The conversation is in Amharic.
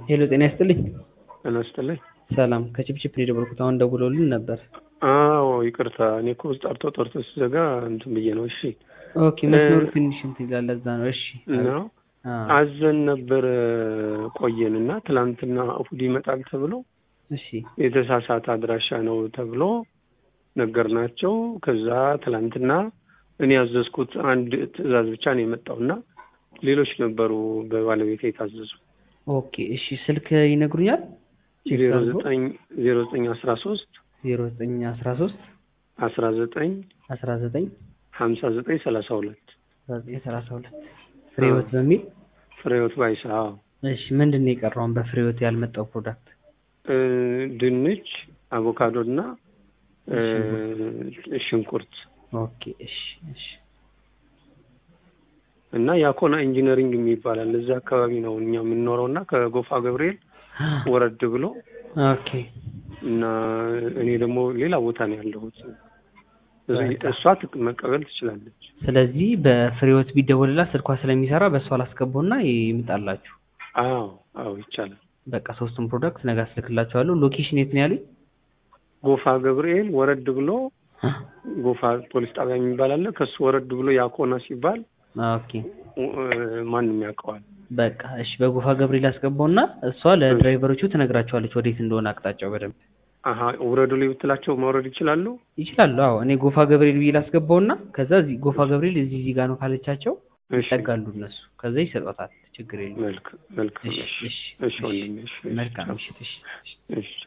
ሄሎ ጤና ይስጥልኝ። ጤና ይስጥልኝ። ሰላም ከችፕችፕ ነው የደወልኩት። አሁን ደውለውልን ነበር። አዎ ይቅርታ፣ እኔ እኮ ጠርቶ ጠርቶ ሲዘጋ እንትን ብዬ ነው። እሺ ኦኬ መስመሩ ትንሽ እንትን ይላል፣ ለዛ ነው። እሺ ነው አዎ፣ አዘን ነበር ቆየን እና ትላንትና እሑድ ይመጣል ተብሎ እሺ የተሳሳተ አድራሻ ነው ተብሎ ነገርናቸው። ከዛ ትላንትና እኔ ያዘዝኩት አንድ ትዕዛዝ ብቻ ነው የመጣው እና ሌሎች ነበሩ በባለቤት የታዘዙ ኦኬ እሺ ስልክ ይነግሩኛል? ዜሮ ዘጠኝ ዜሮ ዘጠኝ አስራ ሶስት ዜሮ ዘጠኝ አስራ ሶስት አስራ ዘጠኝ አስራ ዘጠኝ ሀምሳ ዘጠኝ ሰላሳ ሁለት አስራ ዘጠኝ ሰላሳ ሁለት ፍሬህይወት በሚል ፍሬህይወት ባይሳ አዎ። እሺ ምንድን ነው የቀረውን በፍሬህይወት ያልመጣው ፕሮዳክት? እ ድንች፣ አቮካዶ እና እ ሽንኩርት ኦኬ እሺ እሺ እና የአኮና ኢንጂነሪንግ የሚባላል እዛ አካባቢ ነው እኛ የምንኖረው እና ከጎፋ ገብርኤል ወረድ ብሎ ኦኬ እና እኔ ደግሞ ሌላ ቦታ ነው ያለሁት። በቃ። እሷ ትቅ- መቀበል ትችላለች። ስለዚህ በፍሬህይወት ቢደወልላት ስልኳ ስለሚሰራ በእሷ ላስገባውና ይምጣላችሁ። አዎ አዎ ይቻላል። በቃ ሶስቱም ፕሮዳክት ነገ አስልክላችኋለሁ። ሎኬሽን የት ነው ያሉኝ? ጎፋ ገብርኤል ወረድ ብሎ ጎፋ ፖሊስ ጣቢያ የሚባል አለ። ከሱ ወረድ ብሎ ያኮና ሲባል ኦኬ እ ማንም ያውቀዋል። በቃ እሺ፣ በጎፋ ገብርኤል አስገባውና እሷ ለድራይቨሮቹ ትነግራቸዋለች ወዴት እንደሆነ አቅጣጫው በደንብ አሀ ውረዱ ላይ ብትላቸው መውረድ ይችላሉ። ይችላሉ። አዎ እኔ ጎፋ ገብርኤል ብዬ ላስገባውና ከዛ እዚህ ጎፋ ገብርኤል እዚህ እዚህ ጋር ነው ካለቻቸው እሺ ይጠጋሉ እነሱ ከዛ ይሰጧታል። ችግር የለም። መልክ መልክ እሺ እሺ እሺ እሺ ወንድሜ እሺ እሺ መልካም ምሽት። እሺ እሺ። እሺ